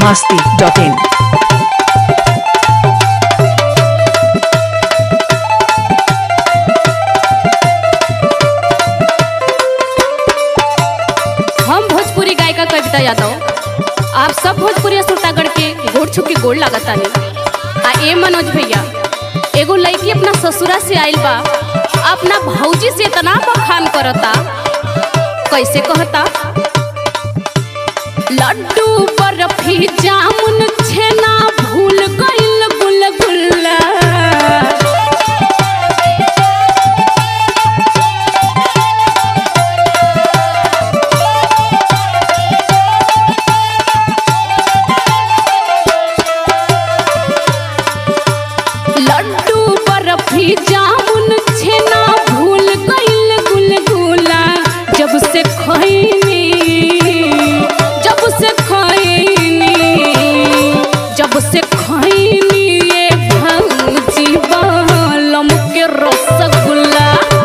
masti.in. हम भोजपुरी गायिका कविता यादव आप सब भोजपुरी श्रोतागण के गोड़ छू के गोड़ लागतानी आ ए मनोज भैया एगो लड़की अपना ससुरा से आइल बा अपना भौजी से इतना बखान करता कैसे कहता लड्डू बर्फी जामुन छेना भूल गइल गुलगुल्ला लड्डू बर्फी जामुन छेना भूल गइल गुलगुला जब से खैनी जब से खैनी जब से खैनी ये भौजी बालम के रसगुल्ला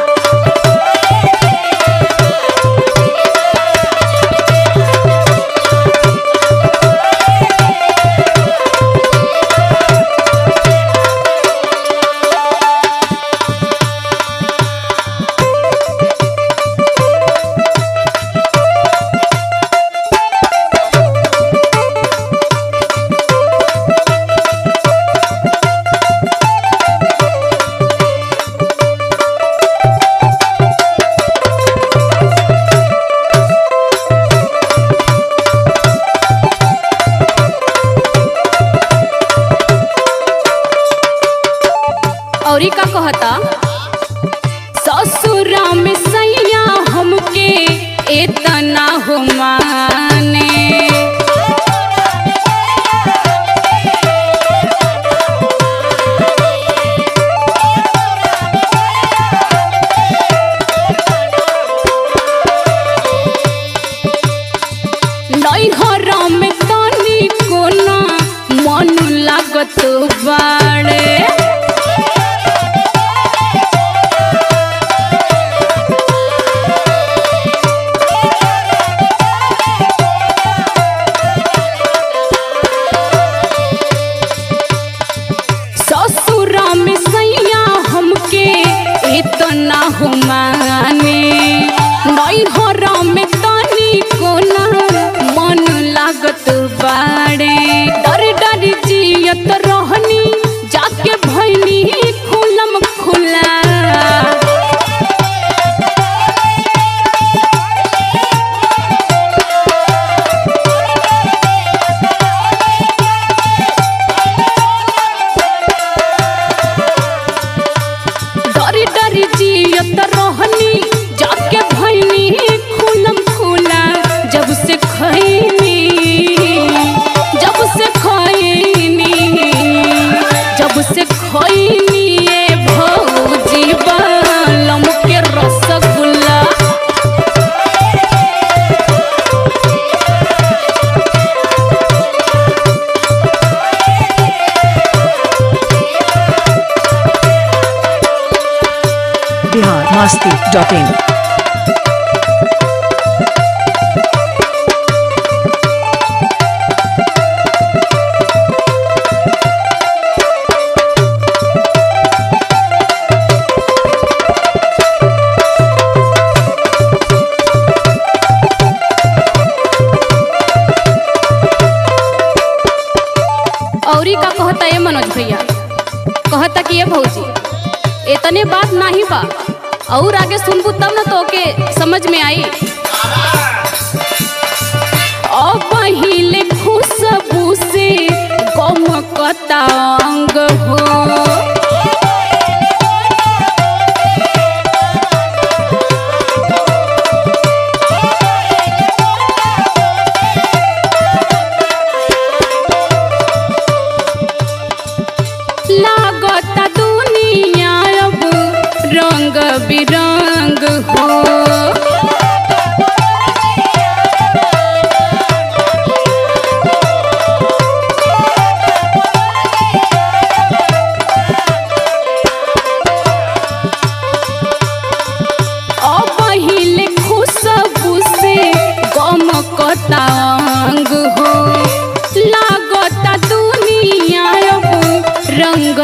औरी का कहता ससुरा में सैया हमके एतना हो माने नैहर में तनी कोना मन लागत बाड़े ससुरा में सैया हमके इतना हो माने नैहर में तनी कोना मन लागत बाड़े डर डर जियत रहनी जाके भैनी खुलम खुला डरी डरी जियत रहनी जाके भैनी खुलम खुला जब से खैनी जब से खैनी जब से खैनी ये भौजी बालम के रसगुल्ला Bihar masti.in. औरी का कहता ये मनोज भैया कहता कि ये भौजी इतने बात नहीं बा और आगे सुनबू तब ना तो के समझ में आई अब पहिले खुशबू से गम कतांग हो लागत दुनिया अब रंग बिरंग हो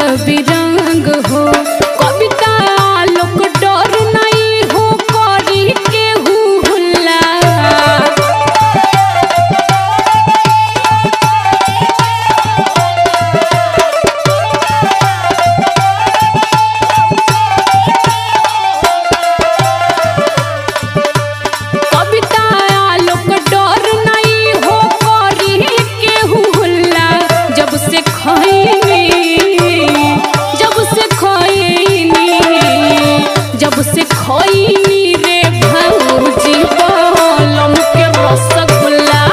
बिरंग हो कविता लोक डर नहीं हो करी के हुल्ला कविता लोक डर नहीं हो करी के हुल्ला जब से खैनी जब से खैनी जब से खैनी रे भौजी बलम के रसगुल्ला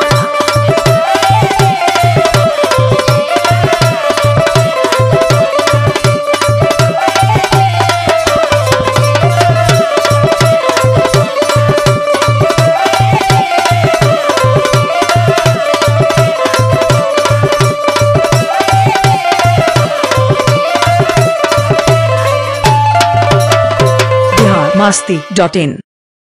बिहार मस्ती डॉट इन